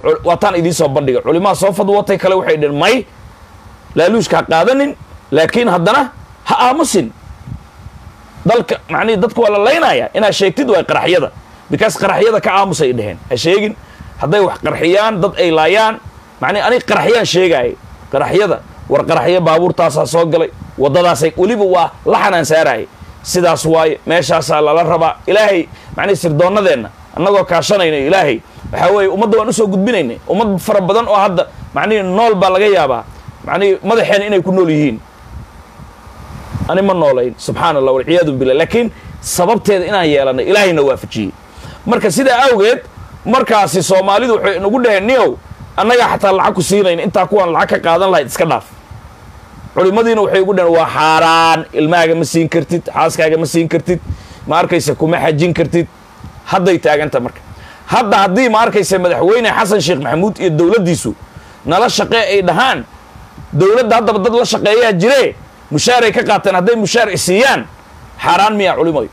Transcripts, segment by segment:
Cul- waataan idiin soo bandhiga culimaha soo fadwootay kale waxay dhaheen may laaluushka ha qaadanin laakiin haddana ha aamusin dalka macnihi dadku waa la laynaya inaad sheegtid waa qaraxyada because qaraxyada ka aamusay dheheen ha sheegin hadday wax qarxiyaan dad ay laayaan macnihi anig qaraxyaan sheegaayay qaraxyada war qaraxyo baabuurtaasaa soo galay waddadaasay weliba waa la xanaan saaraayay sidaas waaye meeshaasaa lala rabaa ilaahay macnihi sirdoonnadeenna annagoo kaashanayna ilaahay waxaa weeye ummadda waan usoo gudbinaynay ummad fara badan oo hadda macnihi nool baa laga yaabaa macnihi madaxeena inay ku nool yihiin ani ma noolayn subxaana allah walciyaadu billah laakiin sababteeda inaan yeelanay ilaahayna waafajiyey marka sidaa awgeed markaasi soomaalidu waxay nagu dhaheen niyow annagaa xataa lacag ku siinayn intaa kuwaan lacag ka qaadan lahayd iska dhaaf culimmadiina waxay ugu dhaheen waa xaaraan ilmahaaga ma siin kartid xaaskaaga ma siin kartid ma arkaysa kuma xajin kartid hadday taaganta marka hadda haddii ma arkaysa madaxweyne xasan sheekh maxamuud iyo dowladdiisu nala shaqee ay dhahaan dowladda haddaba dad la shaqeeyaa jiree mushaaray ka qaateen hadday mushaar isiiyaan xaaraan miyaa culimayo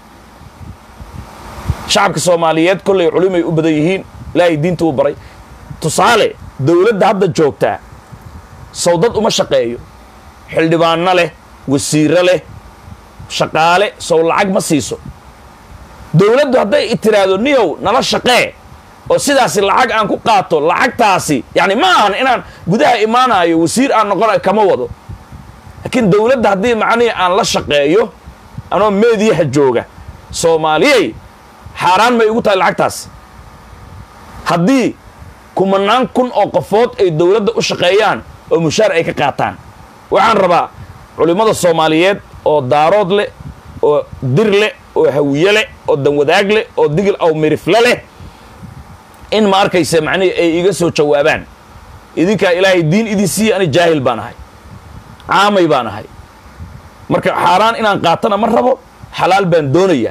shacabka soomaaliyeed kollay culimay u badan yihiin ilaahay diinta u baray tusaale dowladda hadda joogtaa sawdad uma shaqeeyo xildhibaanno leh wasiiro leh shaqaale sow lacag ma siiso dowladdu hadday i tiraahdo niyow nala shaqee oo sidaasi lacag aan ku qaato lacagtaasi yacni ma ahan inaan gudaha imaanayo wasiir aan noqonayo kama wado laakiin dowladda haddii macnihii aan la shaqeeyo anoo meediyaha jooga soomaaliyey xaaraan may igu tahay lacagtaas haddii kumanaan kun oo qofood ay dowladda u shaqeeyaan oo mushaar ay ka qaataan waxaan rabaa culimmada soomaaliyeed oo daarood leh oo dir leh oo hawiye leh oo danwadaag leh oo digil aw mirifle leh in ma arkaysa macnihii ay iga soo jawaabaan idinkaa ilaahay diin idin siiya ani jaahil baan ahay caamay baan ahay marka xaaraan inaan qaatana ma rabo xalaal baan doonaya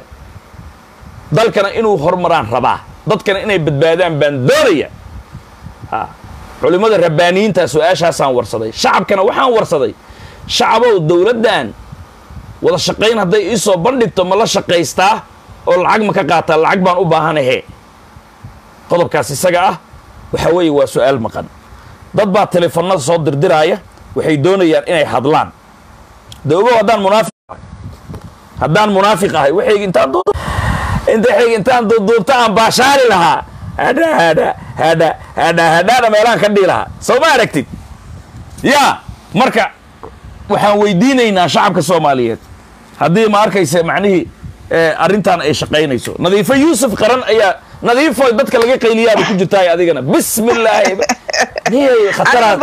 dalkana inuu horumaraan rabaa dadkana inay badbaadaan baan doonaya ha culimmada rabbaaniyiinta su-aashaasaan warsaday shacabkana waxaan warsaday shacabow dowladdan wada shaqayn hadday ii soo bandhigto ma la shaqaystaa oo lacag ma ka qaataa lacag baan u baahanahe qodobkaas isaga ah waxaa weeye waa su-aal maqan dad baa teleefanada soo dirdiraaya waxay doonayaan inay hadlaan de ogow haddaan munaafiq ahay haddaan munaafiq ahay waxayga intaan du inta waxayga intaan duuduubta aan baashaari lahaa hadha hadha hadha hadha hadhaana meelaan ka dhihi lahaa soo ma aragtid yaa marka waxaan weydiinaynaa shacabka soomaaliyeed haddii ma arkaysa macnihii arrintan ay shaqaynayso nadiifo yuusuf qaran ayaa nadiifoy dadka laga qayliyaaba ku jirtaay adigana bismillaahi niyay khataraad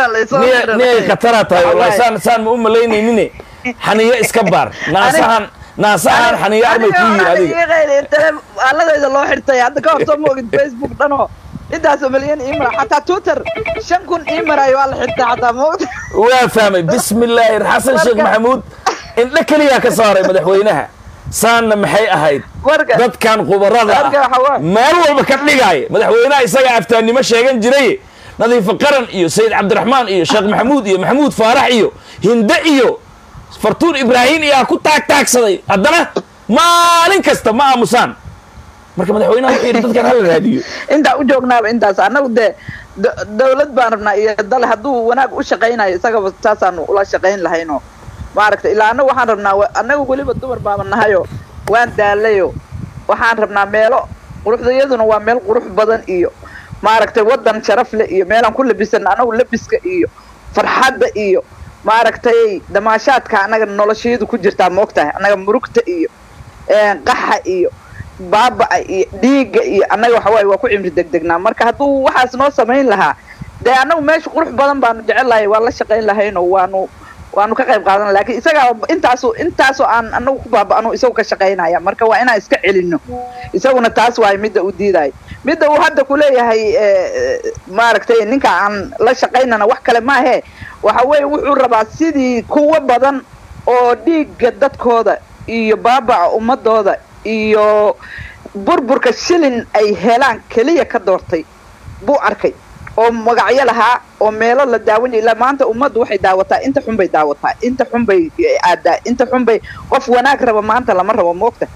niyay khataraa tahay wallahi saan saan ma u malaynaynin xaniyo iska baar naasahan naasahan xaniyo armay ku yihi adiga aladayda loo xirtay hadda ka hor soo moogid facebook dhanoo intaasoo malyan ii mara xataa twitter shan kun ii marayo waa la xirtay xataa moogta waa fahmay bismillaahi xasan sheekh maxamuud indho keliyaa ka saaray madaxweynaha saanna maxay ahayd dadkan khubarada ah meel walba ka dhigaaya madaxweynaha isagaa aftaannimo sheegan jiray nadiifo qaran iyo sayid cabdiraxmaan iyo sheekh maxamuud iyo maxamuud faarax iyo hinde iyo fartuun ibraahim iyaa ku taagtaagsaday haddana maalin kasta ma aamusaan marka madaxweynaha wuxuu yidhi dadkan hala raadiyo intaa u joognaaba intaas annagu dee dawlad baan rabnaa iyo dal hadduu wanaag u shaqaynayo isagaba saasaanu ula shaqayn lahayno maaragtay ilaa annagu waxaan rabnaa annagu weliba dumar baaba nahayo waan daalayo waxaan rabnaa meelo quruxdayaduna waa meel qurux badan iyo maaragtay waddan sharaf leh iyo meelaan ku labisana annagu labiska iyo farxadda iyo maaragtay damaashaadka annaga noloshayadu ku jirtaa moogtahay annaga murugta iyo qaxa iyo baaba'a iyo dhiigga iyo annaga waxawaaye waa ku cimri degdegnaa marka hadduu waxaas noo samayn lahaa dee annagu meesha qurux badan baanu jecel lahay waan la shaqayn lahayno waanu waanu ka qayb qaadan lakin isagaa intaasu intaasoo aan anagu ku baaba'no isagu ka shaqaynaya marka waa inaan iska celino isaguna taas waayo midda u diidayo midda uu hadda kuleeyahay maaragtay ninka aan la shaqaynana wax kale maahe waxa weeye wuxuu rabaa sidii kuwo badan oo dhiigga dadkooda iyo baabaca ummadooda iyo burburka shilin ay helaan keliya ka doortay buu arkay oo magacyo lahaa oo meelo la daawanaya ilaa maanta ummaddu waxay daawataa inta xun bay daawataa inta xun bay aadaa inta xun bay qof wanaag raba maanta lama rabo moogta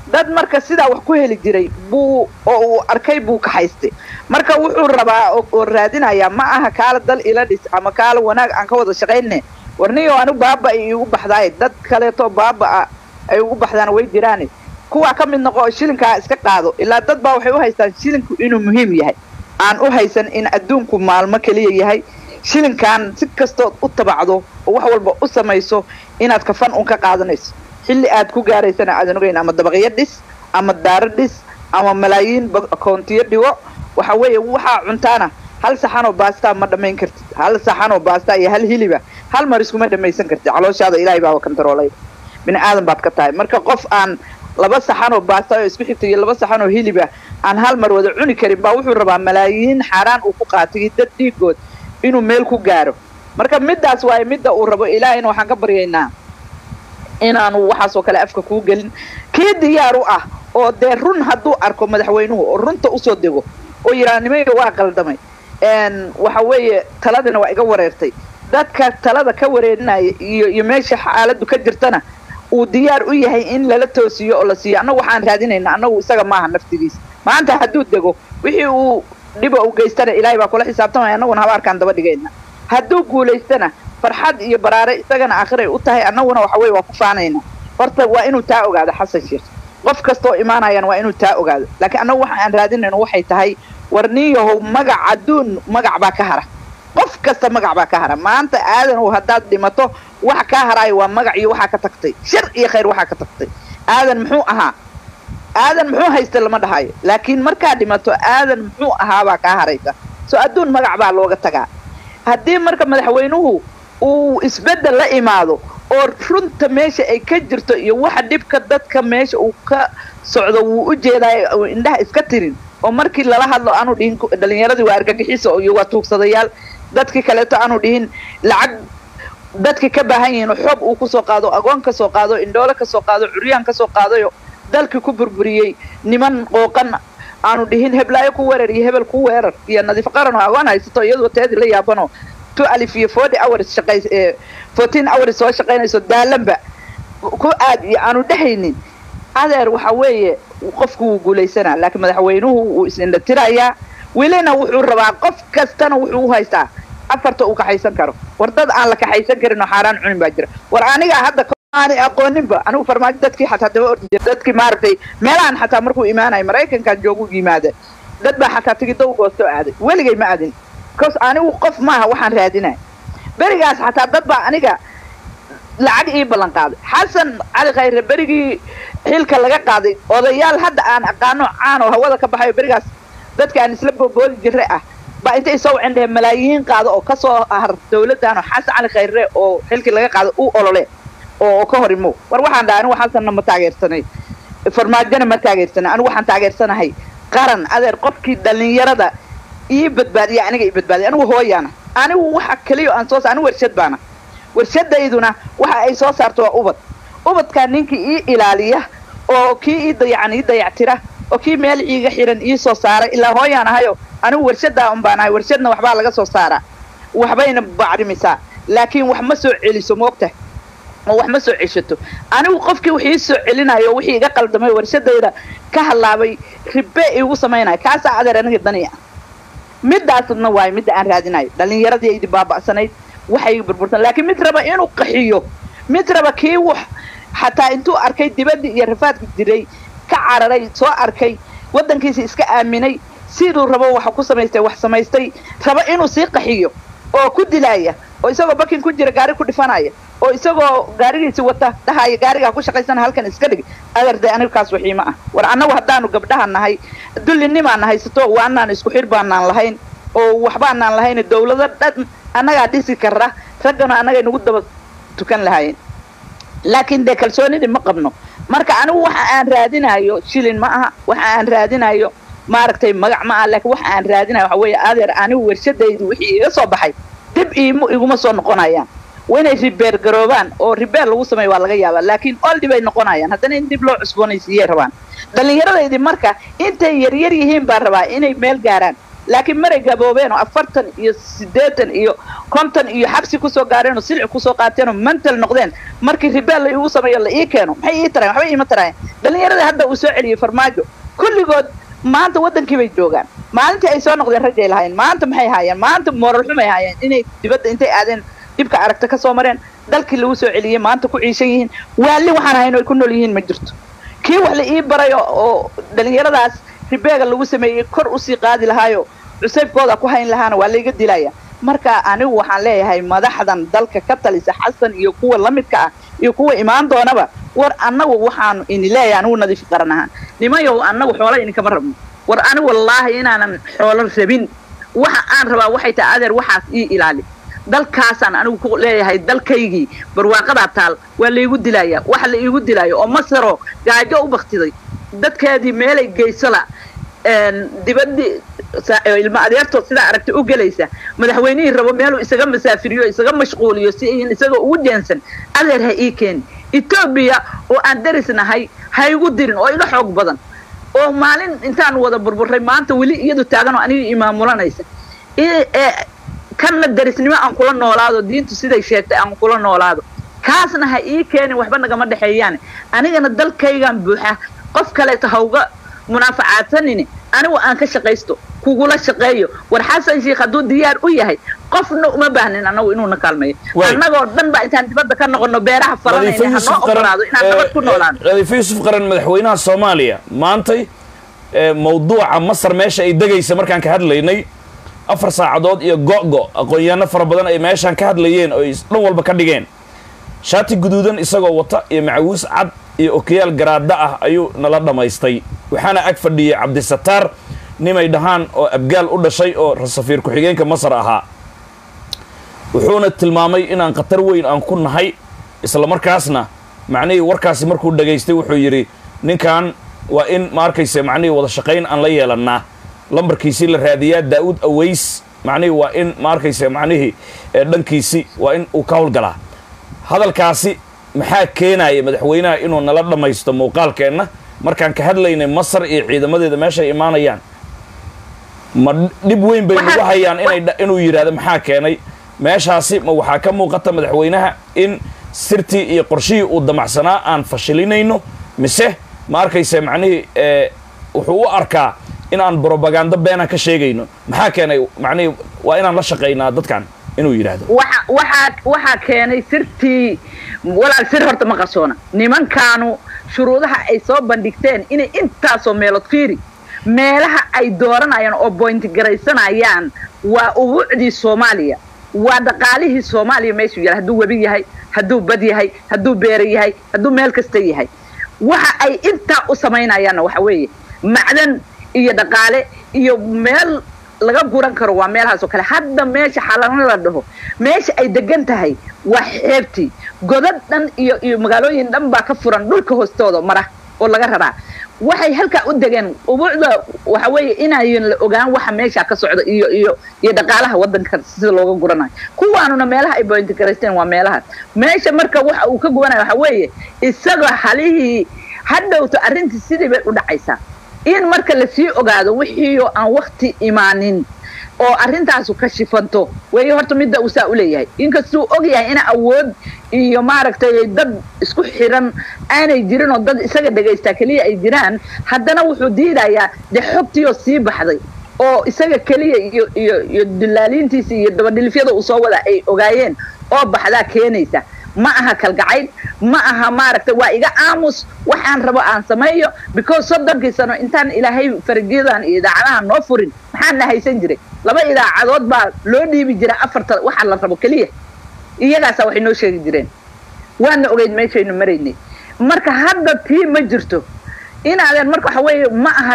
dad marka sidaa wax ku heli jiray buu oo uu arkay buu kaxaystay marka wuxuu rabaa oo raadinayaa ma aha kaala dal ila dhis ama kaala wanaag aan ka wada shaqayne warniyo anigu baaba ay igu baxdaay dad kaleeto baaba ay ugu baxdaan way jiraane kuwaa ka mid noqo oo shilinkaa iska qaado ilaa dad baa waxay u haystaan shilinku inuu muhiim yahay aan u haysan in adduunku maalmo keliya yahay shilinkan si kastood u tabacdo oo wax walba u samayso inaad kafan un ka qaadanayso xilli aad ku gaaraysana aadan ogeyn ama dabaqyo dhis ama daaro dhis ama malaayiin akoontiyo dhigo waxa weeye waxaa cuntaana hal saxanoo baastaa ma dhammayn kartid hal saxanoo baastaa iyo hal hiliba hal mar iskuma dhammaysan kartid calooshaada ilaahay baaba kantaroolay bini aadan baad ka tahay marka qof aan laba saxanoo baasta oo isku xigta iyo laba saxanoo hiliba aan hal mar wada cuni karin baa wuxuu rabaa malaayiin xaaraan uu ku qaatay dad dhiigood inuu meel ku gaaro marka middaas waaye midda uu rabo ilaahayna waxaan ka baryaynaa inaanu waxaasoo kale afka kuu gelin kii diyaar u ah oo dee run hadduu arko madaxweynuhu oo runta usoo dego oo yidhaha nimanka waa qaldamay waxa weeye taladina waa iga wareertay dadka talada ka wareerinaya iyo iyo meesha xaaladdu ka jirtana uu diyaar u yahay in lala toosiyo oo la siiyo annagu waxaan raadinayna annagu isaga maaha naftigiisa maanta hadduu dego wixii uu dhiba u geystana ilaahay baa kula xisaabtamaya annaguna habaarkaan daba dhigayna hadduu guulaystana farxad iyo baraare isagana aakhiray u tahay annaguna waxa weye waa ku faanayna horta waa inuu taa ogaado xasan sheekh qof kastaoo imaanayana waa inuu taa ogaado laakiin annagu waxa aan raadinayno waxay tahay war niyahow magac adduun magac baa ka hara qof kasta magac baa ka hara maanta aadanow haddaad dhimato waxa kaa haraayo waa magac iyo waxaa ka tagtay shar iyo khayr waxaa ka tagtay aadan muxuu ahaa aadan muxuu haysta lama dhahayo laakiin markaa dhimato aadan muxuu ahaabaa kaa haraysa soo adduun magac baa looga tagaa haddii marka madaxweynuhu uu isbeddel la imaado oo runta meesha ay ka jirto iyo waxa dhibka dadka meesha uu ka socdo wuu u jeedaayo indhaha iska tirin oo markii lala hadlo aanu dhihin dhalinyaradii waa argagixiso iyo waa tuugsadayaal dadkii kaleeto aanu dhihin lacag dadkii ka baahan yihiin oo xoob uu kusoo qaado agoon ka soo qaado indhoole ka soo qaado curyaan ka soo qaadayo dalkii ku burburiyey niman qooqan aanu dhihin heblaayo ku weerar iyo hebel ku weerar iyo nadiif qaran oo agoon haysato iyadoo teedii la yaabano two alif iyo forty hours shaqay fourteen hours soo shaqaynayso daalanba ku aad iyo aanu dhehaynin adeer waxa weeye qofku wuu guulaysanaa laakiin madaxweynuhu wuu is-indhatirayaa welina wuxuu rabaa qof kastana wuxuu u haystaa afarta uu kaxaysan karo war dad aan la kaxaysan karin oo xaaraan cunin baa jira war anigaa hadda aanay aqooninba anigu farmaajo dadkii xataa daba ordi jira dadkii maaragtay meelahan xataa markuu imaanayo maraykankan joogu yimaada dad baa xataa tigidow goostoo aaday weligay ma aadin bcause anigu qof maaha waxaan raadinaya berigaas xataa dad baa aniga lacag ii ballan qaaday xasan cali khayre berigii xilka laga qaaday odayaal hadda aan aqaano caan oo hawada ka baxayo berigaas dadka aan isla boboodi jirre ah baa intay soo wacin dheheen malaayiin qaado oo kasoo har dawladdan oo xasan cali khayre oo xilkii laga qaado u olole oo ka hor imo war waxaan dhaha anigu xasanna ma taageersanay farmaajona ma taageersanay anigu waxaan taageersanahay qaran adeer qofkii dhalinyarada ii badbaadiya aniga ii badbaadiya anigu hooyaana anigu waxa keliya aan soo sa anigu warshad baana warshadayduna waxa ay soo saarto waa ubad ubadkaa ninkii ii ilaaliya oo kii ii dayacan ii dayactira oo kii meel iiga xiran ii soo saaray ilaa hooyaan ahayo anigu warshadaa un baan ahay warshadna waxbaa laga soo saaraa waxbayna bacrimisaa laakiin wax ma soo celiso moogta oo wax ma soo ceshato anigu qofkii wax ii soo celinayo wixii iga qaldamay warshadayda ka hallaabay ribe iigu samaynaya kaasaa adeer aniga daniya midaasna waayo midda aan raadinayo dhalinyaradii aydi baaba'sanayd waxay burbursan laakiin mid raba inuu qaxiyo mid raba kii wax xataa intuu arkay dibaddii iyo rafaadka jiray ka cararay soo arkay waddankiisa iska aaminay siduu rabo waxa ku samaystay wax samaystay raba inuu sii qaxiyo oo ku dilaaya oo isagoo bakin ku jira gaari ku dhifanaya oo isagoo gaarigiisi wata dhahaya gaarigaa ku shaqaysana halkan iska dhig adeerde aniga kaas waxiima ah war annagu haddaanu gabdhaha nahay dullinimaan haysato waanaan isku xir baanaan lahayn oo waxbaanaan lahayn dawlado dhan annagaa dhisi kara raggana annagay nagu daba tukan lahaayeen laakiin dee kalsoonidii ma qabno marka anigu waxa aan raadinayo shilin ma aha waxa aan raadinayo maaragtay magac ma aha laakiin waxa aan raadinayo waxa weeye adeer anigu warshadaydu wixii iga soo baxay dib iim iguma soo noqonayaan waa inay ribeer garoobaan oo ribeer lagu sameeyo waa laga yaabaa laakiin oldi bay noqonayaan haddana in dib loo cusboonaysiiyay rabaan dhallinyaradaydii marka intay yaryar yihiin baan rabaa inay meel gaaraan laakiin maray gaboobeen oo afartan iyo siddeetan iyo konton iyo xabsi kusoo gaareen oo silci kusoo qaateen oo mental noqdeen markii ribeel la iigu sameeyo la ii keeno maxay ii tarayen waxba iima tarayen dhallinyaradii hadda uu soo celiyey farmaajo kulligood maanta waddankii bay joogaan maalintii ay soo noqdeen raggay lahaayeen maanta maxay haayeen maanta mooral xumay haayeen inay dibadda intay aadeen dhibka aragta ka soo mareen dalkii lagu soo celiyey maanta ku ciishan yihiin waalli waxaan hayn ay ku nool yihiin ma jirto kii wax la ii baray oo dhallinyaradaas ribeega lagu sameeyey kor usii qaadi lahaayo cusaybkooda ku hayn lahaana waa layga dilaya marka anigu waxaan leeyahay madaxdan dalka ka talisa xasan iyo kuwa la midka ah iyo kuwa imaan doonaba war annagu waxaanu ini leeyahay anigu nadiif qaran ahaan nimayow annagu xoola idinkama rabno war anigu wallaahi inaanan xoolo rabin waxa aan rabaa waxay tahay adeer waxaas ii ilaali dalkaasaan anigu ku leeyahay dalkaygii barwaaqadaa taal waa laygu dilaya waxa la iigu dilaayo oo masaro gaajo u baktiday dadkeedii meelay geysala dibadii ilmo adeertood sidaa aragta u gelaysa madaxweynihii rabo meeluu isaga masaafiriyo isaga mashquuliyo si in isaga ugu jeensan adeer ha ii keeni etoobiya oo aan daris nahay ha igu dirin oo iga xoog badan oo maalin intaan wada burburay maanta weli iyadu taagan oo aniga imaamulanaysa kanna darisnimo aan kula noolaado diintu siday sheegtay aan kula noolaado kaasna ha ii keenin waxba nagama dhexeeyaan anigana dalkaygan buuxa qof kaleeto hauga munaafacaadsanini anigu aan ka shaqaysto kugula shaqeeyo war xasan sheikh hadduu diyaar u yahay qofna uma baahnin annagu inuuna kaalmeeyo annagoo dhan ba intaan dibadda ka noqono beeraha falanayna hanoo ogolaado inaan nabad ku noolaano nadiifo yuusuf qaran madaxweynaha soomaaliya maantay mawduuca masar meesha ay degaysa markaan ka hadlaynay afar saacadood iyo go-go aqoon-yaano fara badan ay meeshaan ka hadlayeen oo ay dhan walba ka dhigeen shaati guduudan isagoo wata iyo macawiis cad iyo okiyaal garaada ah ayuu nala dhammaystay waxaana ag fadhiyey cabdisataar nimay dhahaan oo abgaal u dhashay oo safiir ku-xigeenka masar ahaa wuxuuna tilmaamay inaan khatar weyn aan ku nahay isla markaasna macnihii warkaasi markuu dhagaystay wuxuu yidhi ninkan waa in ma arkayse macnihii wada shaqayn aan la yeelannaa lambarkiisii la raadiyaa daa'uud aways macnihii waa in ma arkayse macnihii dhankiisi waa in uu ka howlgalaa hadalkaasi maxaa keenaya madaxweynaha inuu nala dhammaysto muuqaalkeenna markaan ka hadlaynay masar iyo ciidamadeeda meeshay imaanayaan ma dhib weyn bay nagu hayaan inay inuu yidhaahdo maxaa keenay meeshaasi ma waxaa ka muuqata madaxweynaha in sirtii iyo qorshihii uu damacsanaa aan fashilinayno mise ma arkayse macnihii wuxuu u arkaa in aan brobagando beenaan ka sheegayno maxaa keenay macnihii waa inaan la shaqaynaa dadkan inuu yidhaahdo waxa waxaa waxaa keenay sirtii walaal sir horta ma qarsoona nimankaanu shuruudaha ay soo bandhigteen inay intaasoo meelood fiiri meelaha ay dooranayaan oo boynti garaysanayaan waa ubuucdii soomaaliya waa dhaqaalihii soomaaliya meeshuu yahay hadduu webi yahay hadduu bad yahay hadduu beera yahay hadduu meel kasta yahay waxa ay intaa u samaynayaanna waxa weeye macdan iyo dhaqaale iyo meel laga guran karo waa meelahaas oo kale hadda meesha xalana la dhaho meesha ay degan tahay waa xeebtii godad dhan iyo iyo magaalooyin dhan baa ka furan dhulka hoostooda mara oo laga raraa waxay halkaa u degeen ubuucda waxa weeye inayan la ogaan waxa meesha ka socda iyo iyo iyo dhaqaalaha waddanka sida looga guranayo kuwaanuna meelaha ay bointi garaysteen waa meelahaas meesha marka waxa uu ka gubanayo waxa weeye isaga halihii hadhowto arrintii sidii bay u dhacaysaa in marka lasii ogaado wixiioo aan wakti imaanin oo arrintaasu ka shifanto weeye horta midda uu saa u leeyahay inkastuu og yahay ina awood iyo maaragtay dad isku xiran aanay jirin oo dad isaga dhagaystaa keliya ay jiraan haddana wuxuu diidayaa dee xogtiioo sii baxday oo isaga keliya iyo iyo iyo dilaaliintiisa iyo dabadhilifyada uu soo wadaa ay ogaayeen oo baxdaa keenaysa ma aha kalgacayl ma aha maaragtay waa iga aamus waxaan rabo aan sameeyo because soddonkii sano intaan ilaahay faragyadan iyo idaacadaha noo furin maxaan na haysan jiray laba idaacadood baa loo dhiibi jira afarta waxaa la rabo keliya iyagaasa waxay noo sheegi jireen waana ogeyd meeshaynu maraynay marka hadda tii ma jirto inaadeen marka waxa weeye ma aha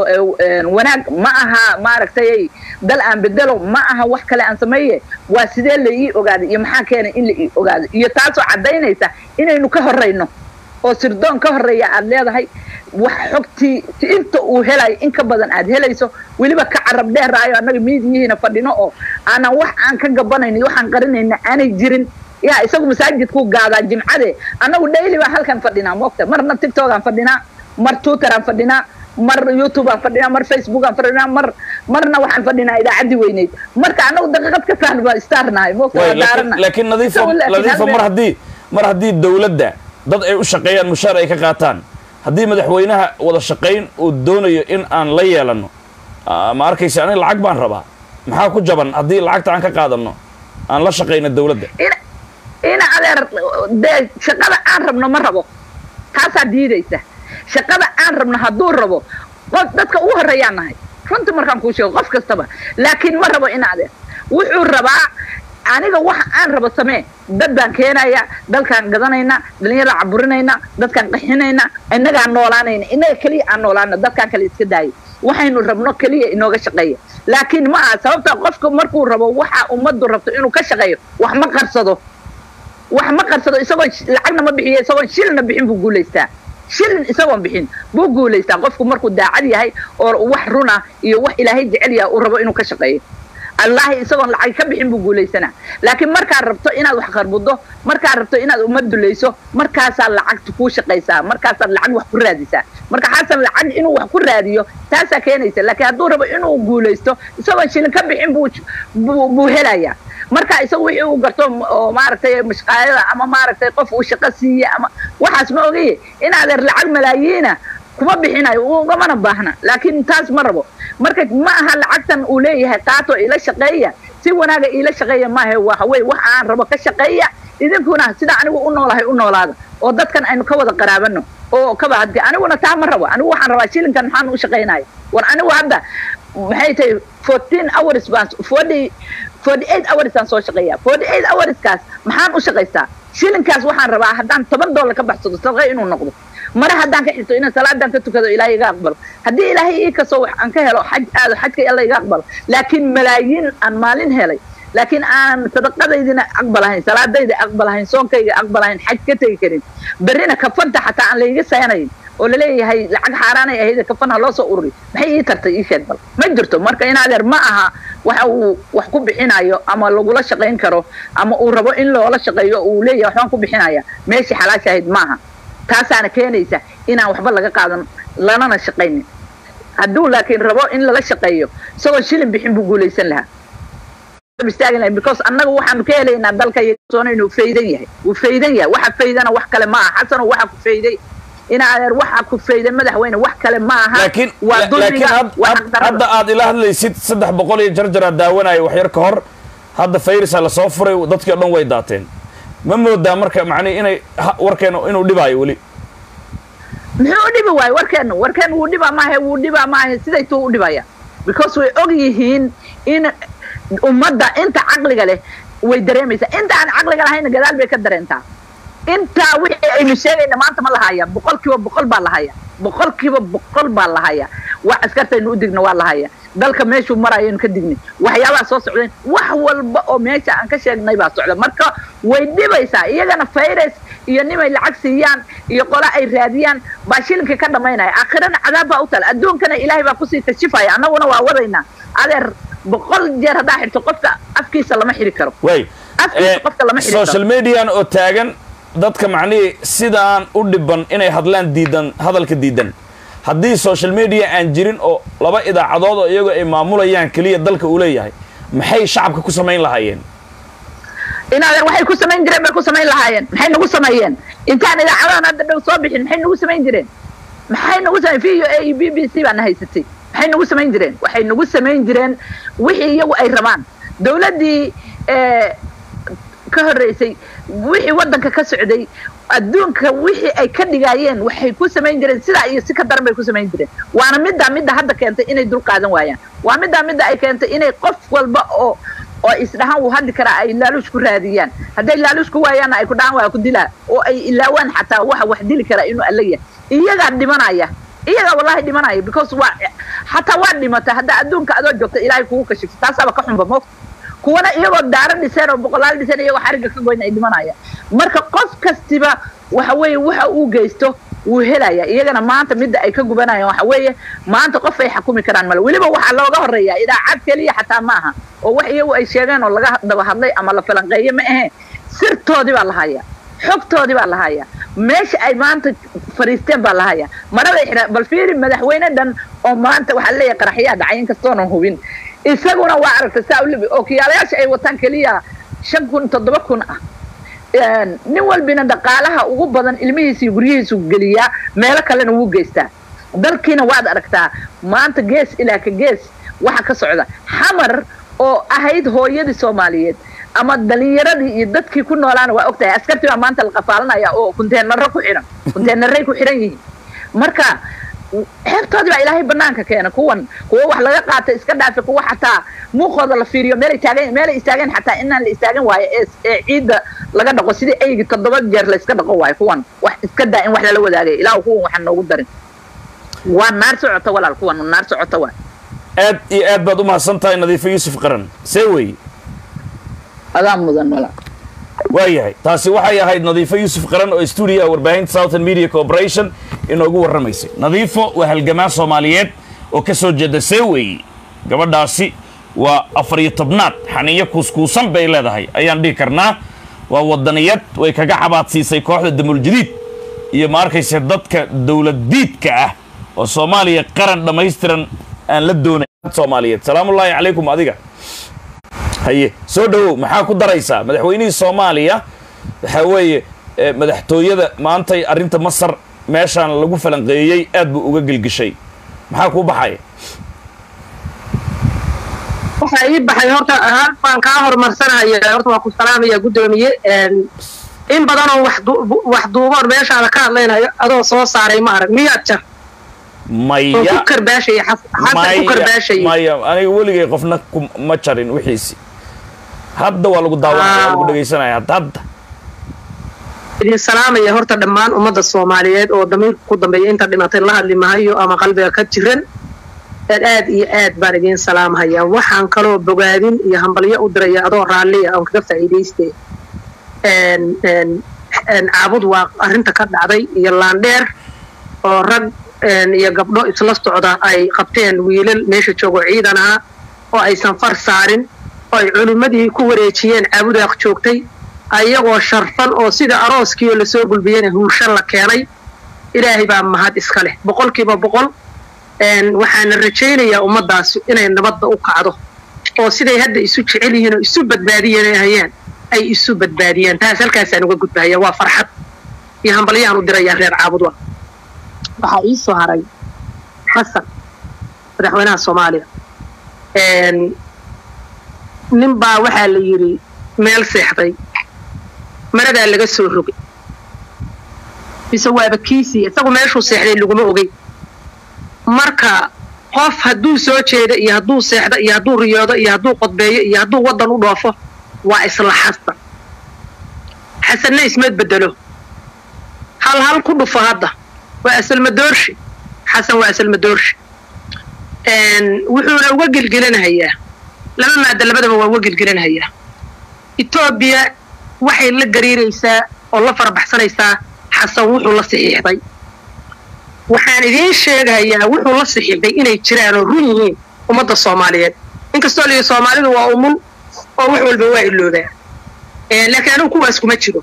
wanaag ma aha maaragtay dal aan bedelo ma aha wax kale aan sameeye waa sidee la ii ogaaday iyo maxaa keenay in la ii ogaado iyo taasoo caddaynaysa inaynu ka horrayno oo sirdoon ka horreeya aad leedahay wax xogtii inta uu helayo in ka badan aad helayso weliba ka carab dheeraayo annaga miidiyihiina fadhino oo aanan wax aan ka gabanayno waxaan qarinayna aanay jirin yaa isagu masaajidku gaadaa jimcade annagu daily baan halkan fadhinaa moogta marna tictokaan fadhinaa mar twitteraan fadhinaa mar youtube aan fadhinaa mar facebook aan fadhinaa mar marna waxaan fadhinaa idaacaddii weyneyd marka annagu daqiiqad ka fahn baa istaarnahay Way, moogtaa laakiin- daarana laakiin nadiifo Isagu laakiin nadiifo hal mar meel- haddii mar haddii dowladda dad ay u shaqeeyaan mushaar ay ka qaataan haddii madaxweynaha wada shaqayn uu doonayo in aan la yeelano ah, ma arkaysa aniga lacag baan rabaa maxaa ku jaban haddii lacagta aan ka qaadano aan la shaqayno dowladda ina ina adeer dee shaqada aan rabno ma rabo taasaa diidaysa shaqada aan rabno hadduu rabo qof dadka ugu horreeyaan nahay runtii markaan kuu sheego qof kastaba laakiin ma rabo ina adeer wuxuu rabaa aniga waxa aan rabo samee dad baan keenaya dalkaan gadanayna dhalinyara caburinayna dadkaan qaxinayna innagaan noolaanayna innaga keliya aan noolaana dadkaan kale iska daaya waxaynu rabno keliya inooga shaqeeya laakiin ma aha sababta qofka markuu rabo waxa ummaddu rabto inuu ka shaqeeyo wax ma qarsado wax ma qarsado isagoon sh- lacagna ma bixiyo isagoon shilna bixin buu guulaystaa shilin isagoon bixin buu guulaystaa qofku markuu daacad yahay oo wax runa iyo wax ilaahay jecel yahay uu rabo inuu ka shaqeeyo allahi isagoon lacag ka bixin buu guulaysanaa laakiin markaad rabto inaad wax qarbudo markaad rabto inaad ummad dulayso markaasaa lacagta kuu shaqaysaa markaasaad lacag wax ku raadisaa marka xasan lacag inuu wax ku raadiyo taasaa keenaysa laakiin hadduu rabo inuu guulaysto isagoon shilin ka bixin buu buu buu helayaa marka isagu wixii uu garto m- oo maaragtay mashqaayada ama maaragtay qof uu shaqo siiye ama waxaas ma ogaye in adeer lacag malaayiina kuma bixinayo ugamana baahna laakiin taas ma rabo marka ma aha lacagtan uu leeyahay qaato ila shaqeeya si wanaaga iila shaqeeya maahe waxa weye waxa aan rabo ka shaqeeya idinkuna sida anigu u noolahay u noolaada oo dadkan aynu ka wada qaraabano oo kaba hadga aniguna taa ma rabo anigu waxaan rabaa shilinkan maxaan u shaqaynaya war anigu hadda maxay tahay fourteen hours baan forty forty eight hours aan soo shaqeeya forty eight hourskaas maxaan u shaqaystaa shilinkaas waxaan rabaa haddaan toban dollar ka baxsado sadaqo inuu noqdo mare haddaan ka xirto inaan salaadan ka tukado ilaahay iga aqbalo haddii ilaahay ii kasoo wax aan ka helo xaj aado xajka alla iga aqbalo laakiin malaayiin aan maalin helay laakiin aan sadaqadaydina aqbalahayn salaadayda aqbalahayn soonkayga aqbalahayn xaj ka tegi karin berrina kafanta xataa aan layga saynayn oo laleeyahay lacag xaaraanay ahayd kafan ha loo soo ururi maxay ii tartay ii sheeg bal ma jirto marka in adeer ma aha waxa uu wax ku bixinayo ama lagula shaqayn karo ama uu rabo in loola shaqeeyo uu leeyahay waxbaan ku bixinaya meeshii xalaasha ahayd maaha taasaana keenaysa inaan waxba laga qaadan lanana shaqaynin hadduu laakiin rabo in lala shaqeeyo isagoo shilin bixin buu guulaysan lahaa istaagi lahayn because annaga waxaanu ka helaynaa dalka iyo soona inuu faydan yahay uu faydan yahay waxa faydana wax kale ma aha xasano waxa ku fayday in adeer waxa ku fayday madaxweyne wax kale ma aha laakiin waa la- laakiin dulmiga had- waa had- xaqdarrada hadda aad ila hadlaysid saddex boqol iyo jarjaraa daawanayo wax yar ka hor hadda fayrisa lasoo furay dadkii o dhan way daateen ma moodaa marka macnihi inay ha- warkeena inuu dhibaayo weli muxuu u dhibi waayo warkeenu warkeenu wuu dhibaa maahe wuu dhibaa maahe siday tuu u dhibaya because way og yihiin in ummadda inta caqliga leh way dareemaysaa inta aan caqliga lahayna gadaal bay ka dareentaa intaa wixii aynu sheegayna maanta ma lahaya boqolkiiba boqol baa lahaya boqolkiiba boqol baa lahaya wax askartaynu u digna waa lahaya dalka meeshuu marayaynu ka dignay waxyaabaha soo socdeen wax walba oo meesha aan ka sheegnay baa socda marka way dhibaysaa iyagana virus iyo nimay lacag siiyaan iyo qola ay raadiyaan baa shilinka ka dhamaynaya aakhirana cadaab baa u tala adduunkana ilaahay baa kusii kashifaya annaguna waa wadaynaa adeer boqol jeer haddaa xirto qofka afkiisa lama xiri karo way Afkiisa Eh, qofka lama xiri karo. social median oo taagan dadka macnihii sidaan u dhiban inay hadlaan diidan hadalka diidan haddii social media aan jirin oo laba idaacadood oo iyagoo ay maamulayaan keliya dalka uu leeyahay maxay shacabka ku samayn lahaayeen in adeer waxay ku samayn jireen bay ku samayn lahaayeen maxay nagu sameeyeen intaan idaacadahan hadda dhow soo bixin maxay nagu samayn jireen maxay nagu samayn v o a iyo b b c baana haysatay maxay nagu samayn jireen waxay nagu samayn jireen wixii iyagu ay rabaan dowladdii eh, ka horreysay wixii waddanka ka socday adduunka wixii ay ka dhigaayeen waxay ku samayn jireen sidaa iyo si ka daran bay ku samayn jireen waana middaa midda hadda keentay inay dul qaadan waayaan waa middaa midda ay keentay inay qof walba oo oo isdhahaan wuu hadli karaa ay laaluush ku raadiyaan hadday laaluush ku waayaanna ay ku dhahaan waa ku dilaa oo ay ilaawaan xataa waxa wax dili karaa inuu alla yahay iyagaa dhimanaya iyagaa wallahi dhimanaya because waa xataa waa dhimata hadda adduunka adoo joogta ilaahay kugu kashifto taasaaba ka xunba moogta kuwana iyagoo daaro dhiseen oo boqolaal dhiseen iyagoo xarigga ka goyn ay dhimanayaan marka qof kastiba waxa weeye waxa uu geysto wuu helaya iyagana maanta midda ay ka gubanayaan waxa weeye maanta qof ay xakumi karaan male weliba waxaa looga horeeyaa idaacad keliya xataa maaha oo wax iyagu ay sheegeen oo laga daba hadlay ama la falanqeeye ma ahe sirtoodii baa lahaya xogtoodii baa lahaya meesha ay maanta fariisteen baa lahaya maraday xidhaan bal fiiri madaxweyne dhan oo maanta waxaa leeyahay qaraxyaa dhacay inkastoonan hubin isaguna waa aragtay saa ulibi oo kiyaalayaasha ay wataan keliya shan kun toddoba kun ah nin walbina dhaqaalaha ugu badan ilmihiisa iyo guryihiisu geliyaa meelo kalena wuu geystaa dalkiina waad aragtaa maanta gees ilaa ka gees waxa ka socda xamar oo ahayd hooyadii soomaaliyeed ama dhalinyaradii iyo dadkii ku noolaana waa ogtahay askartii baa maanta la qafaalanaya oo kunteenaro ku xidhan kunteenaray ku xidhan yihiin marka xeebtoodii baa ilaahay banaanka keena kuwan kuwa wax laga qaatay iska dhaafi kuwa xataa muuqooda la fiiriyo meelay taagan meelay istaageen xataa inaan la istaagin waayo ee ee ciidda laga dhaqo sidii eygi toddoba jeer la iska dhaqo waayo kuwan wax iska daa in wax lala wadaagay ilaahu kuwan waxaan noogu darin waa naar socota walaal kuwan naar socota waa aad iyo aad baad u mahadsan tahay nadiifo yuusuf qaran see weeye adaa mudan walaal waayahay taasi waxay ahayd nadiifo yuusuf qaran oo stuudiyaha warbaahinta southern media corporation inoogu warramaysay nadiifo waa halgamaan soomaaliyeed oo ka soo jeeda see weeye gabadhaasi waa afar iyo tobnaad xaniyo kuuskuusan bay leedahay ayaan dhihi karnaa waa wadaniyad way kaga cabaadsiisay kooxda damuuljadiid iyo ma arkayse dadka dowlad diidka ah oo soomaaliya qaran dhammaystiran aan la doonay soomaaliyeed salaamullaahi calaykum adiga haye soo dhowow maxaa ku daraysaa madaxweynihii soomaaliya waxaa weeye madaxtooyada maantay arrinta masar meeshaan lagu falanqeeyey aad buu uga gelgishay maxaa kuu baxaya waxaa ii baxay horta hal baan kaa horumarsanaya horta waa ku salaamaya guddoomiye in badanoo wax duuboon meeshaada ka hadlaynayo adoo soo saaray ma arag miyaad jar oo maya ku karbaashaya xasan ku karbaashaya maya aniga weligay qofna ku- ma jarin wixiisi hadda waa lagu daawanaya waa lagu dhegaysanaya hadda hadda idin salaamaya horta dhammaan ummadda soomaaliyeed oo damiirka ku dambeeya inta dhimatay la hadli mahayo ama qalbiga ka jiran aad aad iyo aad baan idiin salaamhayaa waxaan kaloo bogaadin iyo hambalyo u diraya adoo raalliya oon kaga faa'iidaystay n n n caabud waa arrinta ka dhacday iyo laandheer oo rag n iyo gabdho isla socda ay qabteen wiilal meesha joogo ciidan ahaa oo aysan far saarin oo ay culimmadii ku wareejiyeen caabudaaq joogtay ayagoo sharfan oo sida arooskiio lasoo gulbiyena huurshan la keenay ilaahay baa mahad iska leh boqolkiiba boqol n waxaana rajaynayaa ummaddaas inay nabadda u kacdo oo siday hadda isu jecel yihiin oo isu badbaadiyanayaan ay isu badbaadiyaan taas halkaasaan uga gudbahaya waa farxad iyo hambalyaan u dirayaa reer caabudwa waxaa ii soo haray xasan madaxweynaha soomaaliya n nin baa waxaa la yidhi meel seexday maradaa laga soo rogay mise waaba kiisii isagu meeshuu seexday laguma ogey marka qof hadduu soo jeedo iyo hadduu seexdo iyo hadduu riyoodo iyo hadduu qodbeeyo iyo hadduu waddan u dhoofo waa isla xasan xasanna isma bedelo hal hal ku dhufo hadda waa asalmadoorshe xasan waa asalmadoorshe wuxuuna uga gelgelinahayaa laba maada labadaba waa uga gelgelinahayaa etoobiya waxay la gariiraysaa oo la farabaxsanaysaa xasan wuxuu la saxiixday waxaan idiin sheegayaa wuxuu la saxiixday inay jiraan oo run yihiin ummadda soomaaliyeed inkastoo liyi soomaalidu waa umun oo wax walba waa iloobaa laakiin anigu kuwaas kuma jiro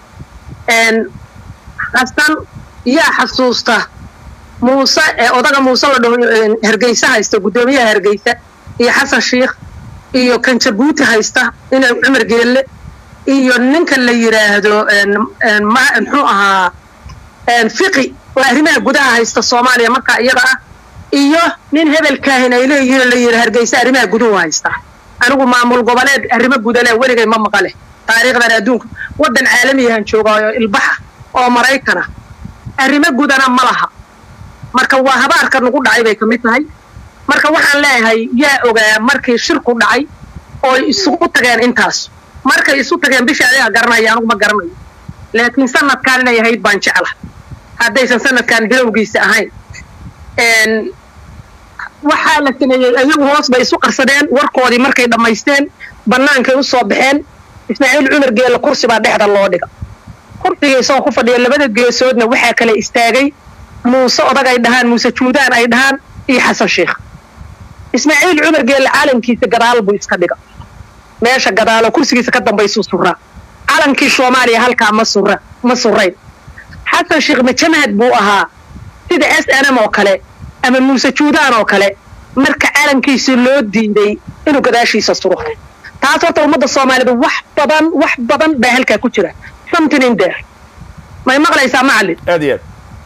xasan yaa xasuusta muuse ee odaga muuse la dhaho hargeysa haysta guddoomiyaha hargeysa iyo xasan shiikh iyo kan jabuuti haysta ina cumar geelle iyo ninka la yidhaahdo muxuu ahaa fiqi oo arrimaha gudaha haysta soomaaliya markaa iyada ah iyo nin hebelkaahin ay leeyihiin oo la yidhi hargeysa arrimaha guduhu haysta anigu maamul goboleed arrimo gudale weligay ma maqale taariikhdan adduunka waddan caalamiyahan joogaayo ilbaxa oo maraykana arrimo gudana ma laha marka waa habaarka nagu dhacay bay ka mid tahay marka waxaan leeyahay yaa ogaa markii shirku dhacay ooy isugu tageen intaas markay isu tageen bishii adiga garanaya anigu ma garanayo laakiin sanadkan inay ahayd baan jecla haddaysan sanadkan bilowgiisa ahayn waxaa la sameeyey ayagu hoos bay isu qarsadeen warkoodii markay dhammaysteen bannaankay u soo baxeen ismaaciil cumar geelle kursi baa dhexda loo dhiga kursiga isagoo ku fadhiya labada geesoodna waxaa kale istaagay muuse odag ay dhahaan muuse juudaan ay dhahaan iyo xasan sheikh ismaaciil cumar geelle caalamkiisa gadaal buu iska dhiga meesha gadaalo kursigiisa ka dambaysuu suraa calankii soomaaliya halkaa ma sura ma surayn xasan sheekh majamahad buu ahaa sida s n m oo kale ama muuse juudaan oo kale marka calankiisa loo diiday inuu gadaashiisa suro taas horta ummadda soomaalida wax badan wax badan baa halkaa ku jira something in there may maqlaysaa macallin aad iyo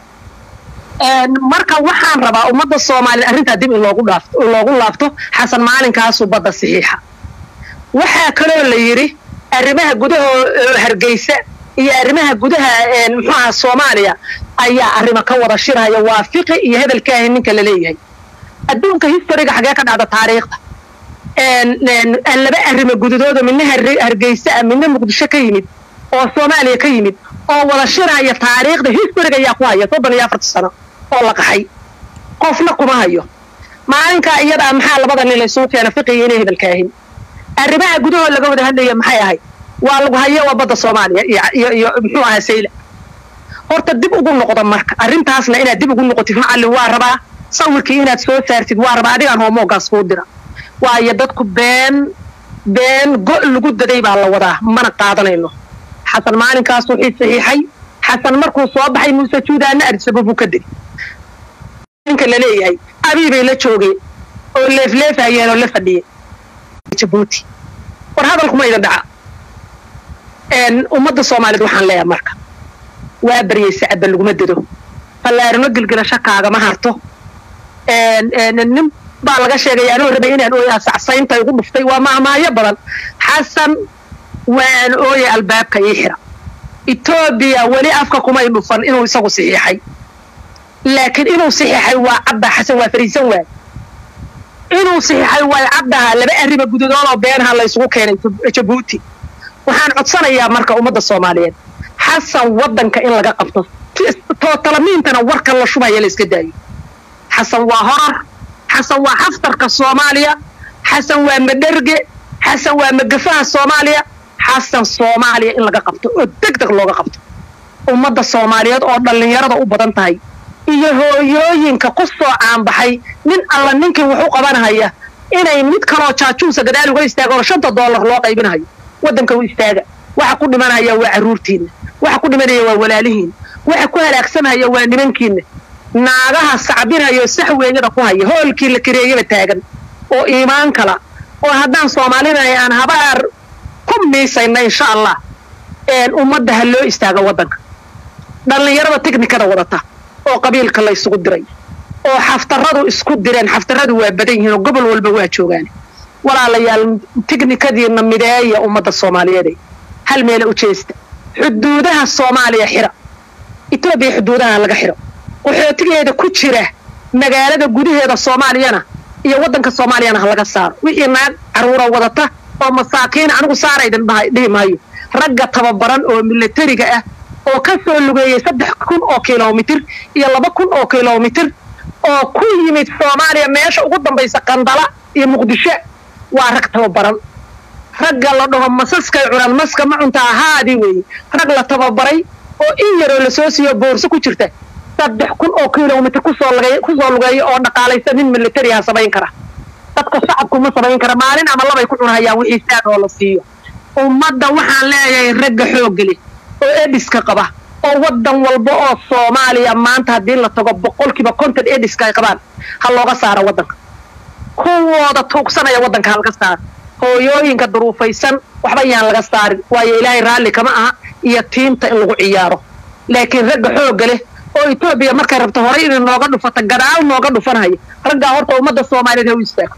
Een, marka waxaan rabaa ummadda soomaaliyed arrintaa dib in loogu dhaafto loogu laabto xasan maalinkaasu badda saxiixa waxaa kaloo la yidhi arrimaha gudaha oo hargeysa iyo arrimaha gudaha een, muxuu aha soomaaliya ayaa arrimo ka wada shiraya waa fiqi iyo hebelkaahi ninka la leeyahay adduunka historiga xagee ka dhacda taariikhda een, een, laba arrimo gudadooda midna Har- hargeysa ah midna muqdisho ka yimid oo soomaaliya ka yimid oo wada shiraya taariikhda historiga ayaa ku haya soddon iyo afarta sano oo la qaxay qofna kuma hayo maalinkaa iyada ah maxaa labada nin laysugu keena fiqiga inay hebelkaahin arrimaha gudahoo laga wada hadlaya maxay ahayd waa lagu hayo waa badda soomaaliya iyo- iyo iyo muxuu ahaa sayla horta dib ugu noqda marka arrintaasna inaad dib ugu noqotid macallin waa rabaa sawirkii inaad soo saartid waa rabaa adigaan hoomoogaas kuu dira waayo dadku been been go' lagu daday baa la wadaa mana qaadanayno xasan maalinkaas wixii saxiixay xasan markuu soo baxay muuse juudaana arsabo buu ka degay ninka la leeyahay abii bay la joogeen oo leefleefayeen oo la fadhiyeen jabuuti war hadalkuma idin dhaca een, ummadda soomaaliyeed waxaan leeyahay marka waa baryay sacadba laguma dado fallaarimo gelgelasho kaagama harto een, een, nin baa laga sheegay anoo rabay inaan ooyaa sacsaynta igu dhuftay waa mahmaayo badan xasan waan ooya albaabka ii xira etoobiya weli afka kumay dhufan inuu isagu saxiixay laakiin inuu saxiixay waa cadda xasan waa fariisan waay inuu saxiixay waa caddaha laba arriba gudadood oo beenaha laysugu keenay Jab- jabuuti waxaan codsanayaa marka ummadda soomaaliyeed xasan waddanka in laga qabto tootalamiintana warka la shubaya la iska daayo xasan waa horar xasan waa xaftarka soomaaliya xasan waa madherge xasan waa magafaha soomaaliya xasan soomaaliya in laga qabto oo deg deg looga qabto ummadda soomaaliyeed oo dhallinyarada u badan tahay iyo hooyooyinka ku soo caanbaxay nin alla ninkii wax u qabanahaya inay mid kaloo jaajuusa gadaal uga istaago oo shanta doolar loo qaybinayo waddanka u istaaga waxa ku dhimanaya waa carruurtiinna waxa ku dhimanaya waa walaalihiinna waxa ku halaagsamaya waa nimankiinna naagaha sacbinaya oo saxweeyada ku haya hoolkii la kareeyaba taagan oo iimaan kala oo haddaan soomaalinahay aan habaar ku miisayna insha allah een, ummadda ha loo istaago waddanka dhallinyarada tiknikada wadata oo qabiilka la isugu diray oo xaftaradu isku direen xaftaradu waa badan yihiin oo gobol walba waa joogaan walaalayaal tiknikadiina mideeya ummadda soomaaliyeed hal meela u jeesta xuduudaha soomaaliya xira etoobiya xuduudaha laga xiro qaxootigeeda ku jira magaalada gudaheeda soomaaliyana iyo waddanka soomaaliyana ha laga saaro wixii naag caruura wadata oo masaakiina anigu saaraydin dhahay- dhihi maayo ragga tababaran oo milatariga ah oo ka soo lugeeyey saddex kun oo kilomitir iyo laba kun oo kilomitir oo ku yimid soomaaliya meesha ugu dambaysa qandala iyo muqdisho waa rag tababaran ragga la dhaho masaskay cunaan maska ma cunta ahaadii weeye rag la tababaray oo in yaroo lasoo siiyo boorso ku jirta saddex kun oo kilomitir kusoo lugay- kusoo lugeeya oo dhaqaalaysa nin militariha samayn kara dadka shacabku ma samayn kara maalin ama labay ku cunhayaan wixii saad oo la siiyo ummadda waxaan leeyahay ragga xoogga leh oo ediska qaba oo waddan walba oo soomaaliya maanta haddii la tago boqolkiiba konton ediska ay qabaan ha looga saaro waddanka kuwooda tuugsanaya waddanka ha laga saaro hooyooyinka duruufaysan waxba yaan laga saarin waayo ilaahay raalli kama aha iyo tiinta in lagu ciyaaro laakiin ragga xoogga leh oo etoobiya markay rabto horay inay nooga dhufata gadaal nooga dhufanhaya raggaa horta ummadda soomaaliyeed ha u istaago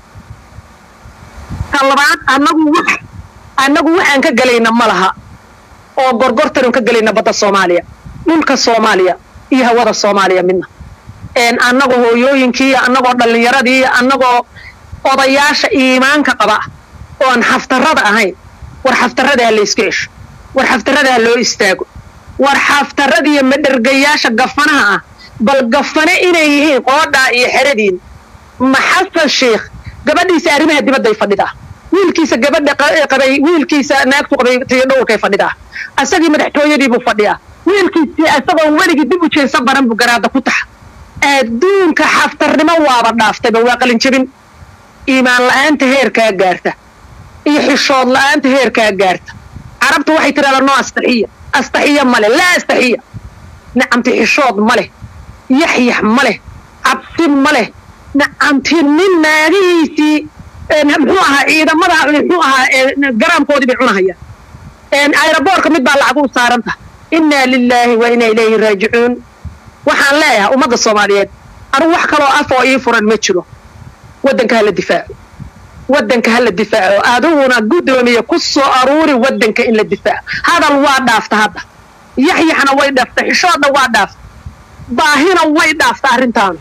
ta labaad annagu wax annagu waxaan ka gelayna ma laha oo gorgortanu ka gelayna badda soomaaliya dhulka soomaaliya iyo hawada soomaaliya midna een annagoo hooyooyinkii iyo annagoo dhallinyaradii iyo annagoo odayaasha iimaanka qaba oon xaftarada ahayn war xaftarada ha la iska cesho war xaftarada ha loo istaago war xaftarada iyo madhergayaasha gafanaha ah bal gafane inay yihiin qoodhaa iyo xeradiin ma xasan sheikh gabadhiisa arrimaha dibadday fadhidaa wiilkiisa gabadha qa- qabay wiilkiisa naagtu qabay tiyo dhowrkay fadhidaa asagii madaxtooyadiibuu fadhiyaa wiilkiisii isagoon weligii dib u jeensa baran buu garaada ku taxa adduunka xaftarnimo waaba dhaaftayba waa qalinjabin iimaan la'aanta heerkaa gaarta iyo xishood la'aanta heerkaa gaarta carabtu waxay tidhahdaa no astaxiya astaxiya male laa astaxiya nicamti xishood ma leh yaxyax ma leh cabsi cabsi ma leh nacanti nin naagihiisii een, muxuu ahaa ciidamada muxuu ahaa een, garaamkoodii bay cunahayaan een, aeroboortka mid baa lacag u saaranta innaa lilaahi wa inaa ilayhi raajicuun waxaan leeyahay ummadda soomaaliyeed anigu wax kaloo af oo ii furan ma jiro waddanka hala difaaco waddanka hala difaaco adiguna guddoomiye ku soo aruuri waddanka in la difaaco hadal waa dhaafta hadda yaxyaxna way dhaafta xishoodna waa dhaafta baahina way dhaafta arrintaan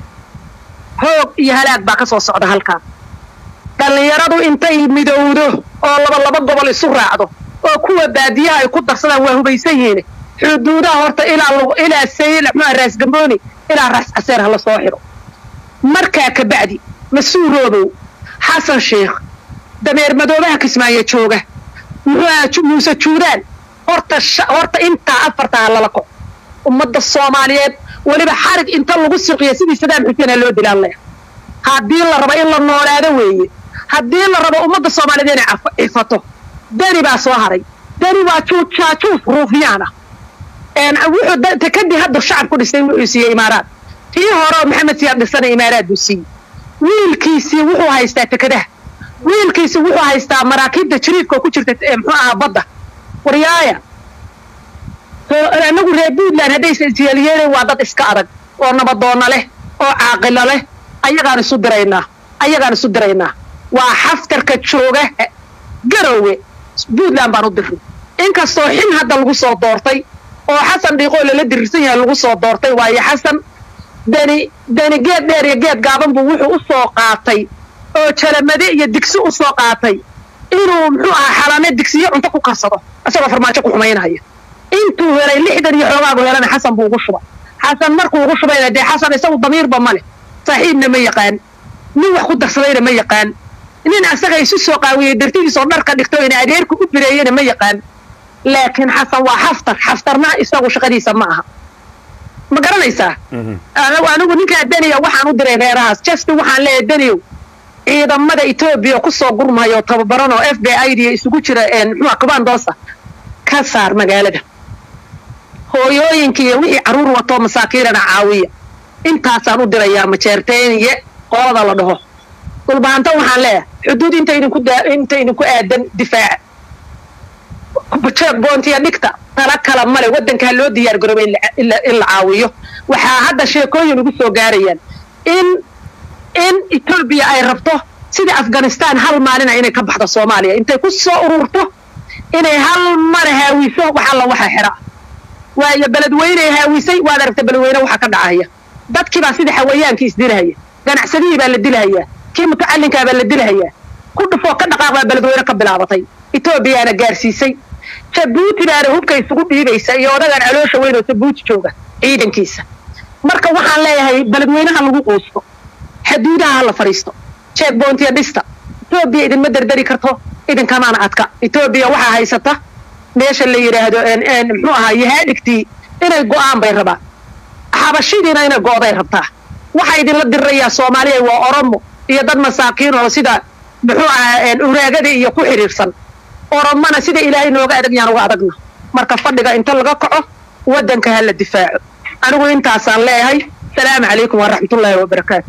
xoog iyo halaag baa ka soo socda halkaan dhallinyaradu intay midowdo oo laba laba gobol isu raacdo oo kuwa baadiyaha ay ku darsadaan waa hubaysan yihiin xuduudaha horta ilaa lagu- ilaa sayl muxuu raas gambooni ilaa raas caseer hala soo xiro markaa ka bacdi mas-uuloobow xasan sheikh dameer madoobaha kismaayo jooga muxuu ahaa Ju- muuse juudaan horta sha- horta intaa afarta ha lala koc ummadda soomaaliyeed weliba xarig inta lagu suqiya sidii sadaam xuseen loo dilaan leh haddii la rabo in la noolaado weeye haddii la rabo ummadda soomaaliyeed inay caf- cifato deni baa soo haray deni waa juujaajuus ruufiyaan ah een wuxuu da- takadii hadda shacabku dhisay wuxuu siiyey imaaraad tii hore oo maxamed siyaad dhisana imaaraad buu siiyey wiilkiisii wuxuu haystaa takadaha wiilkiisii wuxuu haystaa maraakiibta jiriidka oo ku jirta ee muxuu ahaa badda waryaaya So, anagu reer puntland haddaysa isyeelyeelay waa dad iska adag oo nabadoonna leh oo caaqilo leh ayagaan isu diraynaa ayagaan isu diraynaa waa xaftarka jooga garowe puntland baan u dirnay inkastoo xin hadda lagu soo doortay oo xasan dhiiqoo lala dirirsan yahay lagu soo doortay waayo xasan deni deni geed dheer iyo geed gaaban buu wuxuu u soo qaatay oo jalamade iyo digsi u soo qaatay inuu muxuu ahaa xalane digsiyo cunto ku karsado isagoo farmaajo ku xumaynaya intuu helay lixdan iyo xoogaagu helana xasan buu ugu shubay xasan markuu ugu shubayna dee xasan isagu damiirba ma leh saaxiibna ma yaqaan nin wax ku darsadayna ma yaqaan nin asaga isu soo qaawiyey dartidiisoo dharka dhigto ina adeerku u bireeyena ma yaqaan laakiin xasan waa xaftar xaftarna isagu shaqadiisa ma aha ma garanaysaa anigu anigu ninkaa deniya waxaan u diray reerahaas just waxaan leeyahay deniyow ciidamada etoobiya ku soo gurmayo tababaran oo f b i d isugu jira muxuu kubandoosa ka saar magaalada hooyooyinka iyo wixii carruur watoo masaakiirana caawiya intaasaan u dirayaa majeerteeniye qolada la dhaho dhulbaanta waxaan leeyahay xuduud inta idinku daa- inta idinku aadan difaaca boontiya dhigta tala kala male waddanka ha loo diyaar garooba in la- in la- in la caawiyo waxaa hadda sheekooyin ugu soo gaarayaan in in etoobiya ay rabto sida afghanistan hal maalina inay ka baxdo soomaaliya intay ku soo ururto inay hal mara haawiso wax alla waxa xira waayo beledweyney haawisay waad aragta beledweyne waxa ka dhacaya dadkiibaa sida xawayaankii isdilahaya ganacsadihii baa la dilahayaa kii mutacallinkaa baa la dilahayaa ku dhufoo ka dhaqaaq baa beledweyne ka bilaabatay etoobiyaana gaarsiisay jabuuti baana hubka isugu dhiibaysa iyo odagaan caloosha weyn oo jabuuti jooga ciidankiisa marka waxaan leeyahay beledweynaha lagu quusto xuduudaha ha la fadhiisto jeeg boontiya dhista etoobiya idinma dardari karto idinkamaana adka etoobiya waxaa haysata meesha la yidhaahdo en- en muxuu ahaa yahaadhigtii inay go'aan bay rabaan xabashidiina inay go'day rabtaa waxaa idinla dirirayaa soomaaliya waa oromo iyo dad masaakiin oo sida muxuu ahaa en uraagada iyo ku xidhiirsan oromana sida ilaahay nooga adag yaan uga adagna marka fadhiga inta laga kaco waddanka ha la difaaco anigu intaasaan leeyahay salaamu calaykum waraxmatullaahi wabarakaatu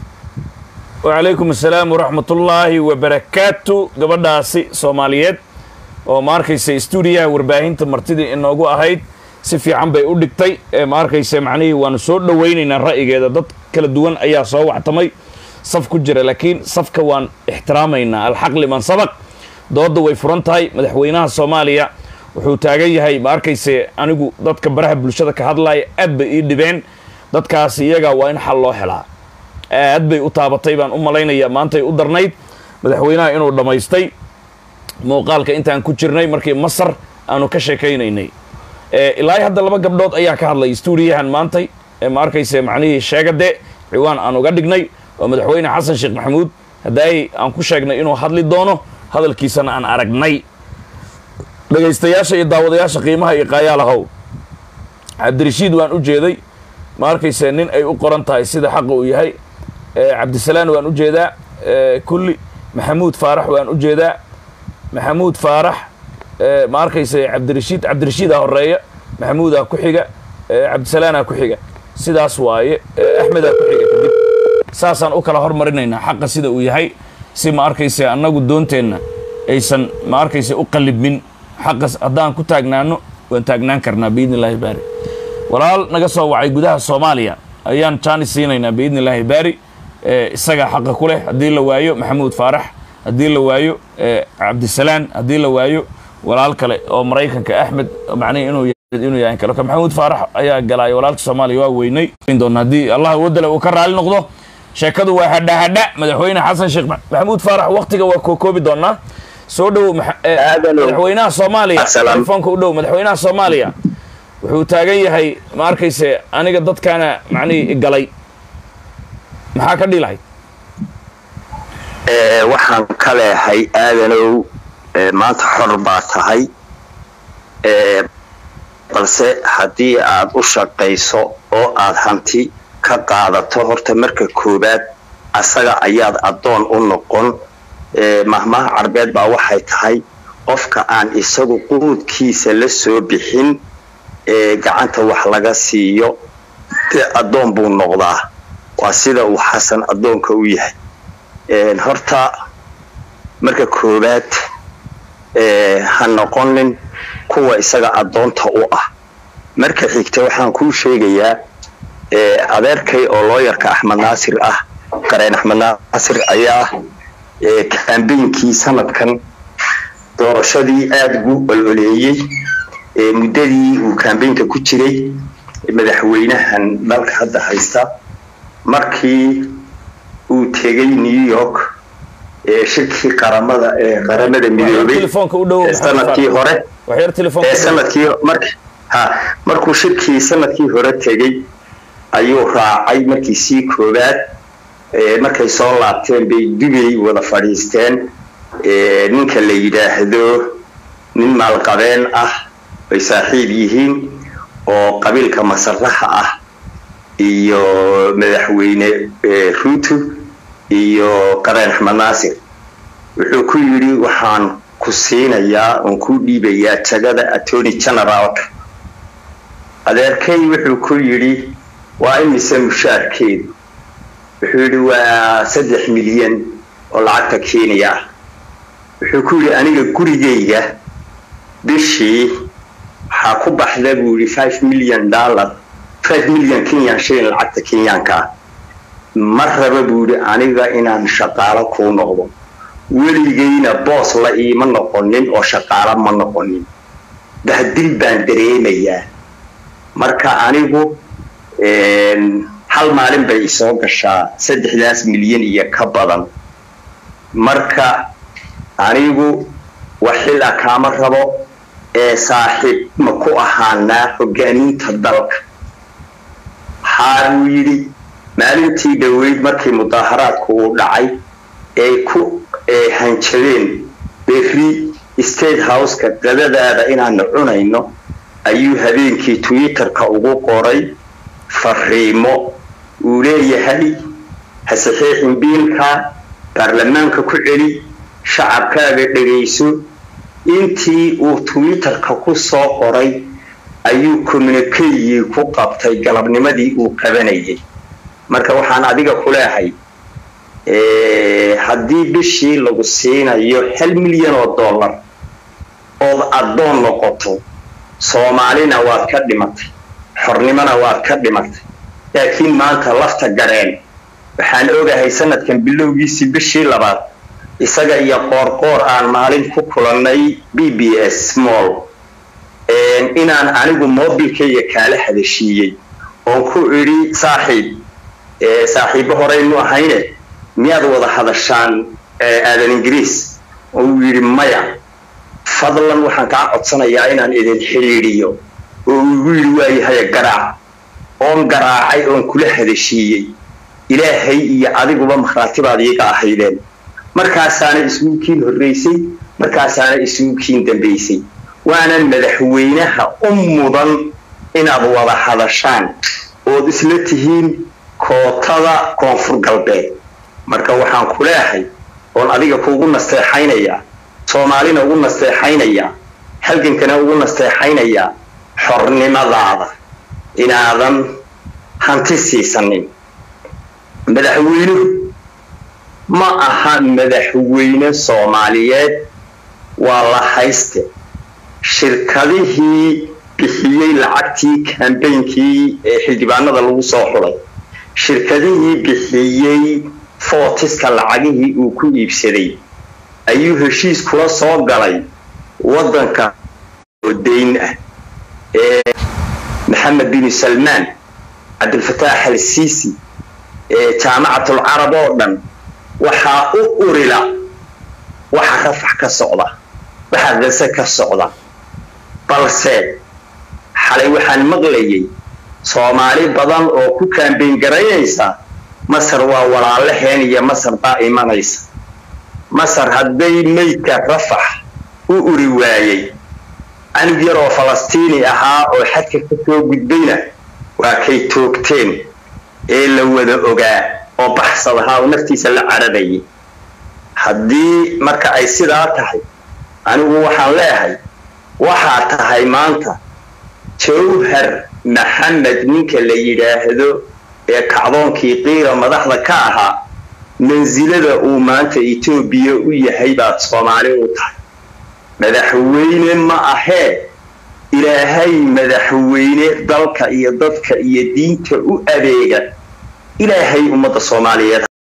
wacalaykum asalaam waraxmatullaahi wabarakaatu gabadhaasi soomaaliyeed oo ma arkaysa stuudiyaha warbaahinta martidii inoogu ahayd si fiican bay u dhigtay ee ma arkaysa macnihii waanu soo dhowaynaynaa ra'yigeeda dad kala duwan ayaa soo wactamay saf ku jira laakiin safka waan ixtiraamaynaa alxaq liman sabaq doodda way furan tahay madaxweynaha soomaaliya wuxuu taagan yahay ma arkayse anigu dadka baraha bulshada ka hadlaya aad bay ii dhibeen dadkaas iyaga waa in xal loo helaa aad bay u taabatay baan u malaynayaa maantay u darnayd madaxweynaha inuu dhammaystay muuqaalka intaan ku jirnay markii masar aanu ka sheekaynaynay ilaa hadda laba gabdhood ayaa ka hadlay stuudiyahan maantay ee ma arkayse macnihii sheegade ciwaan aan uga dhignay oo madaxweyne xasan sheekh maxamuud haddaay aan ku sheegnay inuu hadli doono hadalkiisana aan aragnay dhegaystayaasha iyo daawadayaasha qiimaha iyo qaayaalahow cabdirashiid waan u jeeday ma arkayse nin ay u qoran tahay sida xaqa uu yahay cabdisalaan waan u jeedaa kulli maxamuud faarax waan u jeedaa maxamuud faarax ma arkayse cabdirashiid cabdirashiidaa horeeya maxamuudaa ku xiga cabdisalaanaa ku xiga sidaas waaye axmedaa ku xiga kadib saasaan u kala hormarinaynaa xaqa sida uu yahay si ma arkayse annagu doonteenna aysan ma arkayse u qallibmin xaqa haddaan ku taagnaano waan taagnaan karnaa biidni illaahi baari walaal naga soo wacay gudaha soomaaliya ayaan jaanis siinaynaa biidni illaahi baari isagaa xaqa ku leh haddii la waayo maxamuud faarax haddii la waayo cabdisalaan haddii la waayo walaal kale oo maraykanka axmed macnihi inuu inuu yahay kale maxamuud faarax ayaa galaay walaalka soomaaliya waa weynay doona haddii allah wadale uu ka raali noqdo sheekadu waa hadha hadha madaxweyne xasan sheekh maxamuud faarax waktiga waa kookoobi doonaa soo dhowow madaxweynaha soomaaliya telefoonka u dhow madaxweynaha soomaaliya wuxuu taagan yahay ma arkayse aniga dadkaana macnihii galay maxaa ka dhilahay waxaan ka leehay aadanow maanta xor baa tahay balse haddii aad u shaqayso oo aad hanti ka qaadato horta marka koowaad asaga ayaad addoon u noqon mahmaha carbeed baa waxay tahay qofka aan isagu quudkiisa la soo bixin gacanta wax laga siiyo dee addoon buu noqdaa waa sida uu xasan addoonka u yahay horta marka koowaad ha noqonin kuwa isaga addoonta u ah marka xigta waxaan kuu sheegayaa adeerkay oo looyarka axmed naasir ah qareen axmed naasir ayaa kambaynkii sanadkan doorashadii aada ugu ololeeyey muddadii uu kambaynka ku jiray madaxweynahan dalka hadda haysta markii uu tegey new york shirkii qaramada qaramada midoobay sanadkii hore sanadkii mar ha markuu shirkii sanadkii hore tegey ayuu raacay markii sii koowaad markay soo laabteen bay dubay wada fadhiisteen ninka la yidhaahdo nin maalqabeen ah bay saaxiib yihiin oo qabiilka masaraxa ah iyo madaxweyne ruutu iyo qareen axmed naasir wuxuu ku yidhi waxaan ku siinayaa oon ku dhiibayaa jagada attorney generaalka adeerkay wuxuu ku yidhi waa imise mushaarkeedu wuxuu yidhi waa saddex milyan oo lacagta kenya ah wuxuu ku yidhi aniga gurigayga bishii waxaa ku baxda buu yidhi five million dollar five million kenyan shilin lacagta kenyaanka ah ma raba buu yidhi aniga inaan shaqaalo kuu noqdo weligayna boos la iima noqonin oo shaqaalo ma noqonin bahdil baan dareemayaa marka anigu hal maalin bay isoo gashaa saddexdaas milyan iyo ka badan marka anigu wax xil ah kaama rabo ee saaxiib ma ku ahaanaa hogaaminta dalka waxaa buu yidhi maalintii dhoweyd markii mudaaharaadku uu dhacay ay ku hanjabeen berri state houseka qadadaada inaanu cunayno ayuu habeenkii twitterka ugu qoray fariimo uu leeyahay ha saxiixin biilka baarlamaanka ku celi shacabkaaga dhegayso intii uu twitterka ku soo qoray ayuu communikeyii ku qabtay galabnimadii uu qabanayay marka waxaan adiga ku leehay haddii bishii lagu siinayo hal milyan oo dollar ood addoon noqoto soomaalina waad ka dhimatay xornimona waad ka dhimatay laakiin maanta lafta gareen waxaan ogahay sanadkan bilowgiisii bishii labaad isaga iyo qoorqoor aan maalin ku kulannay b b s mall inaan anigu mobilkayga kaala hadashiiyey oon ku idhi saaxiib saaxiibbo horeynu ahayne miyaad wada hadashaan aadan ingiriis oo uu yidhi maya fadlan waxaan kaa codsanayaa inaan idin xidhiidhiyo oo igu yidhi waayahaya garaac oon garaacay oon kula hadashiiyey ilaahay iyo adiguba markhaatibaad iiga ahaydeen markaasaana isugukiin horraysay markaasaana isugukiin dambaysay waana madaxweynaha u mudan inaad wada hadashaan ood isla tihiin kootada koonfur galbeed marka waxaan ku leehay oon adiga kuugu nasteexaynayaa soomaalina ugu nasteexaynayaa halgankana ugu nasteexaynayaa xornimadaada inaadan hanti siisanin madaxweynuhu ma aha madaxweyne soomaaliyeed waa la hayste shirkadihii bixiyey lacagtii kambeynkii ee xildhibaanada lagu soo xulay shirkadihii bixiyey footiska lacagihii uu ku iibsaday ayuu heshiis kula soo galay waddanka oo dayn ah ee maxamed bin salmaan cabdilfataax al siisi ee jaamacatul carab oo dhan waxaa u urila waxa rafax ka socda waxa gase ka socda balse xalay waxaan maqlayay soomaali badan oo ku kaambeyn garaynaysa masar waa walaalaheen iyo masar baa imanaysa masar hadday meydka rafax u uri waayey canug yar oo falastiini ahaa oo xadka ka soo gudbayna waa kay toogteen ee la wada ogaa oo baxsad ahaa oo naftiisa la cararayay haddii marka ay sidaa tahay anigu waxaan leeyahay waxaa tahay maanta jawhar maxamed ninka la yidhaahdo ee kacdoonkii qiira madaxda ka ahaa mansilada uu maanta etoobiya u yahay baad soomaali u tahay madaxweyne ma ahee ilaahay madaxweyne dalka iyo dadka iyo diinta u adeega ilaahay ummadda soomaaliyeed